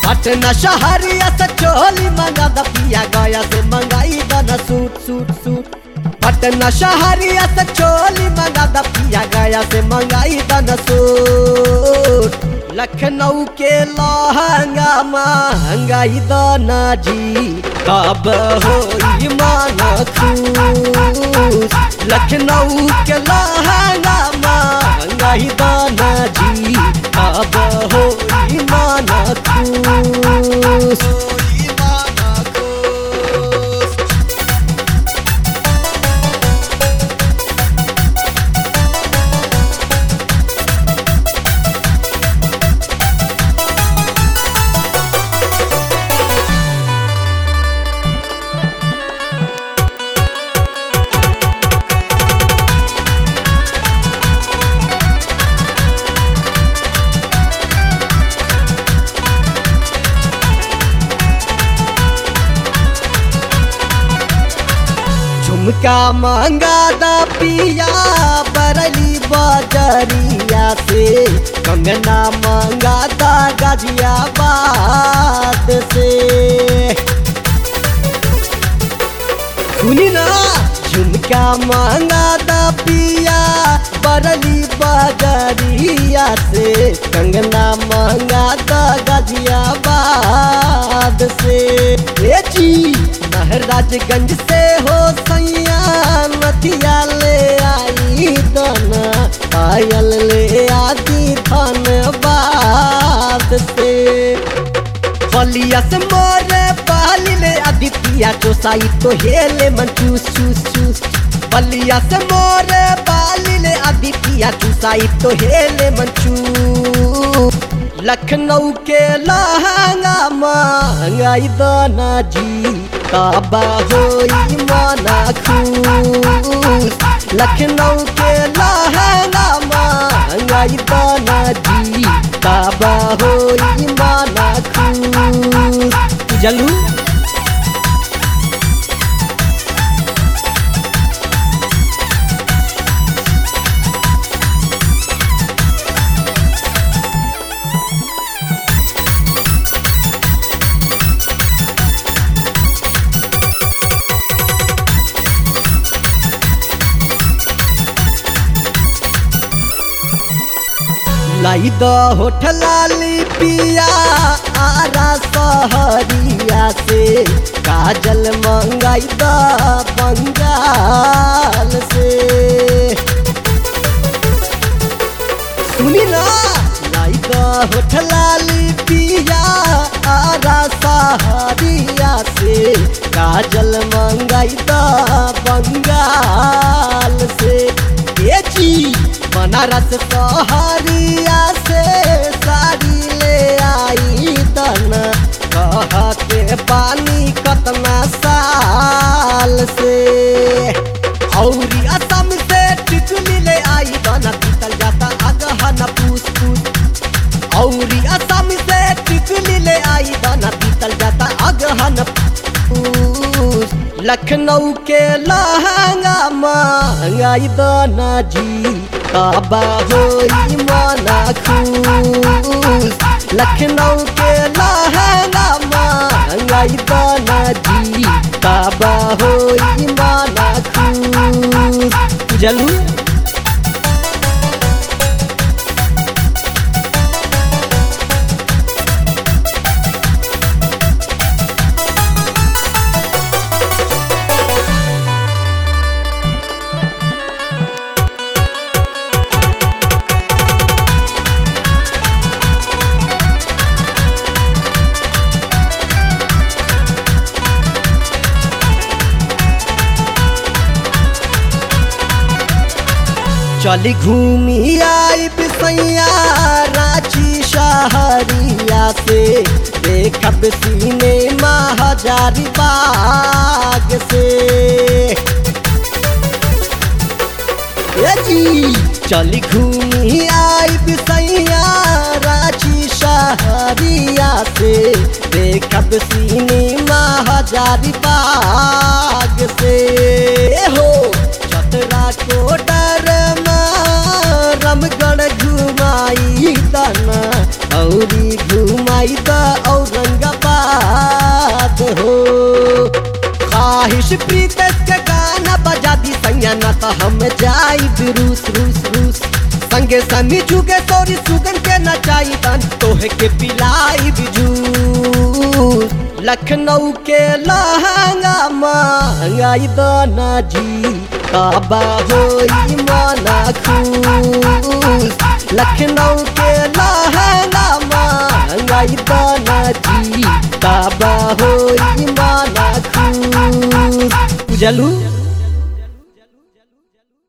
पटना शहरिया से चोली मंगा द पिया गया से मंगाई दना सूट सूट सूट पटना शहरिया से चोली मंगा द पिया गया से मंगाई दना सूट लखनऊ के लहंगा महंगाई दना जी कब होई माना खुश लखनऊ के लहंगा महंगाई दना जी कब होई माना खुश होई माना खुश झुमका मांगा दा पिया बरली बजरिया से कंगना मांगा दा गाजियाबाद से सुनी ना झुमका मांगा दा पिया बरली बजरिया से कंगना मांगा दा गाजियाबाद से ए जी महराजगंज से हो सैया नथिया ले आई दना पायल ले आदि धनबाद से फलिया से मोरे पाली ले आदित्य चोसाई तो हेले मन चूस चूस चूस फलिया से मोरे पाली ले आदित्य चुसाई तो हेले मन चूस लखनऊ के लहंगा महंगाई दना जी काबा होई माना खुश लखनऊ के लहंगा महंगाई दना जी काबा होई माना खुश जलू लाई द होठ लाली पिया आरा सहरिया से काजल मंगाई द बंगाल से सुनी ना लाई द होठ लाली पिया आरा सहरिया से काजल मंगाई द बंगाल से ये जी बनारस सहरिया से साड़ी ले आई दना कहते पानी कतना साल से औरी असम से टिकली ले आई दना पीतल जाता अगहन पूस पूस औरी असम से टिकली ले आई दना पीतल जाता अगहन पूस लखनऊ के लहंगा महंगाई दना जी काबा होई माना खुश लखनऊ के लहंगा महंगाई दना जी काबा होई माना खुश जलू चली घूमी आई बिसैया रांची शहरिया से देखब सीने हजारी बाग से ए जी चली घूमी आई बिसैया रांची शहरिया से देखब सीने हजारी बाग से हो चतरा को डर रमगढ़ घुमाई दना औरी घुमाई द और आयुष प्रीतेश के गाना बजा दी सैया ना तो हम जाई रूस रूस रूस संगे समी जुगे तोरी सुगन के नचाई तन तोहे के पिलाई जूस लखनऊ के लहंगा महंगाई दाना जी काबा होई माना खुश लखनऊ के लहंगा महंगाई दाना जी काबा होई माना खुश बुझलू